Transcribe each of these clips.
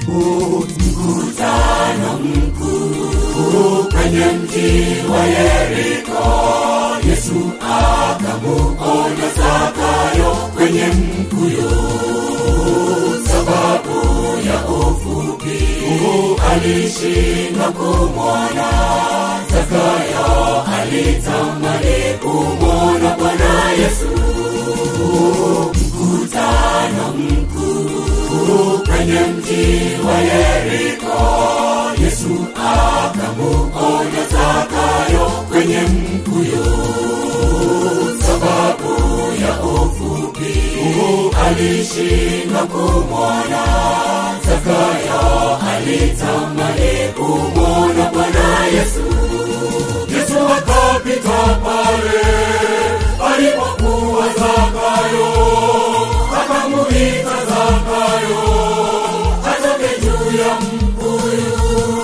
mkutano mkuu kwenye mji wa Yeriko. Yesu akamuona Zakayo kwenye mkuyu, sababu ya ufupi alishindwa kumwona. Zakayo alitamani kumwona Bwana Yesu. Mkutano mkuu kwenye mji wa Yeriko, Yesu akamuona Zakayo kwenye mkuyu, sababu ya ufupi alishindwa kumwona. Zakayo alitamani kumwona Bwana Yesu. Yesu akapita pale alipokuwa Zakayo, akamuita Zakayo atoke juu ya mkuyu.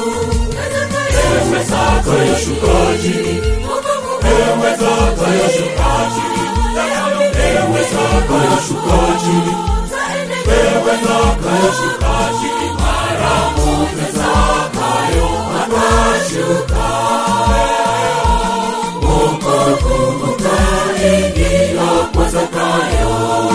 Ewe Zakayo, shuka chini. Ewe Zakayo, shuka chini. Ewe Zakayo, shuka chini. Ewe Zakayo, shuka chini. Mara moja Zakayo akashuka. Wokovu ukaingia kwa Zakayo.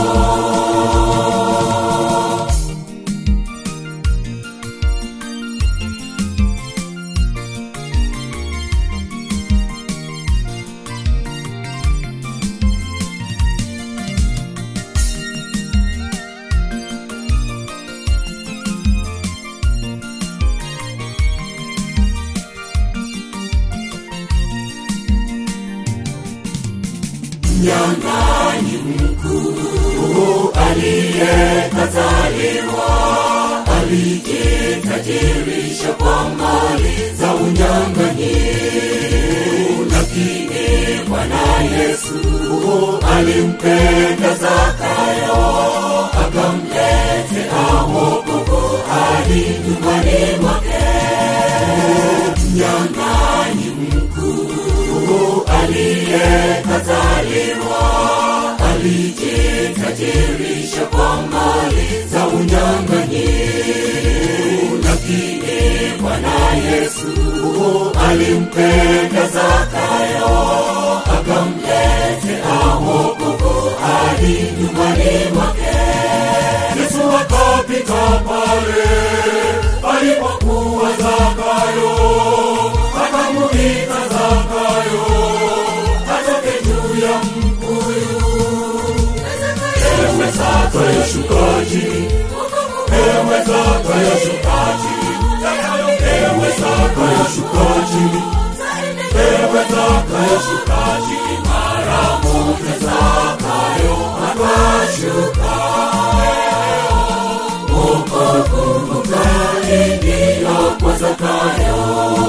mnyang'anyi mkuu aliyekataliwa alijitajirisha kwa mali za unyang'anyifu, lakini Bwana Yesu alimpenda Zakayo akamletea wokovu hadi nyumbani mwake. Mnyang'anyi mkuu aliyekataliwa alijitajirisha kwa mali za unyang'anyifu, lakini Bwana Yesu alimpenda Zakayo akamletea wokovu hadi nyumbani mwake. Yesu akapita pale alipokuwa Zakayo, akamuita Zakayo atoke juu ya mkuyu. Ewe Zakayo, shuka chini. Ewe Zakayo, shuka chini. Ewe Zakayo, shuka chini. Ewe Zakayo, shuka chini. Mara moja Zakayo akashuka. Wokovu ukaingia kwa Zakayo.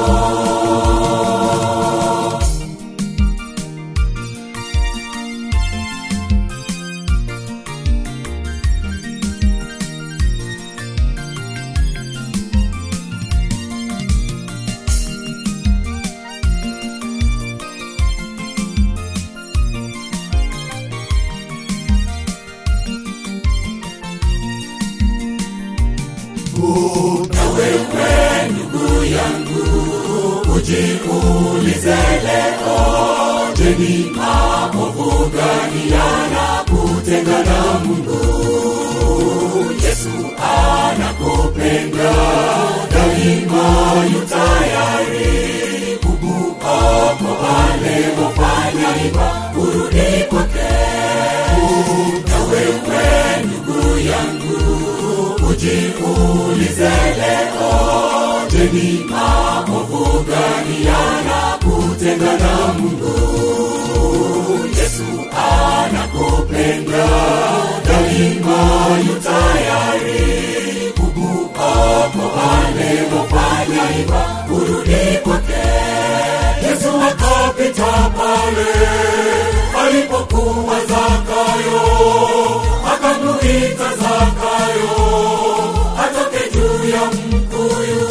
na wewe ndugu yangu ujiulize leo je ni maovu gani yanakutenga na mungu yesu anakupenda daima yu tayari kukuokoa leo fanya iba urudi kwake na wewe ndugu yangu ujiulize leo, je, ni maovu gani yanakutenga na Mungu? Yesu anakupenda daima, yu tayari kukuokoa leo, fanya iba urudi kwake. Yesu akapita pale alipokuwa Zakayo, akamuita Zakayo atoke juu ya mkuyu.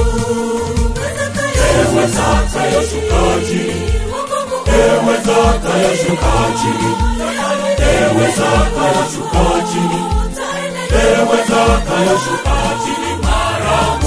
Ewe Zakayo, shuka chini. Ewe Zakayo, shuka chini. Ewe Zakayo, shuka chini. Ewe Zakayo, shuka chini mara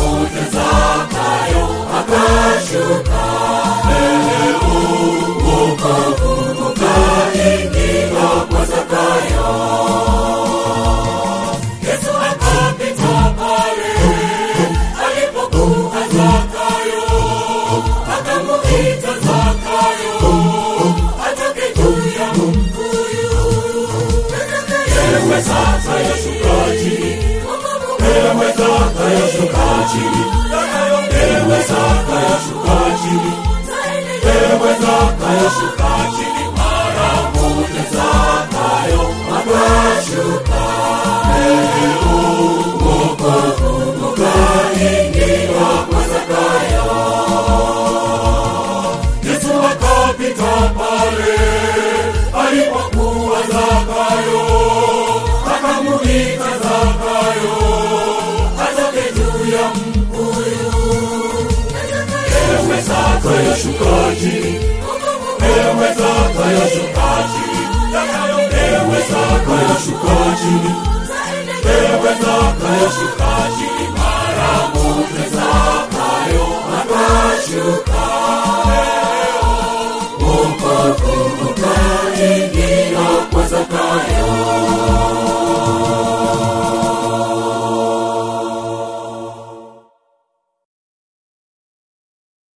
chini ewe zakayo shuka chini ewe zakayo shuka chini mara moja zakayo akashuka leo wokovu ukaingia kwa zakayo yesu akapita pale alipokuwa zakayo akamuita zakayo atoke juu ya mkuyu ewe zakayo shuka chini ewe zakayo shuka chini ewe zakayo shuka chini ewe zakayo shuka chini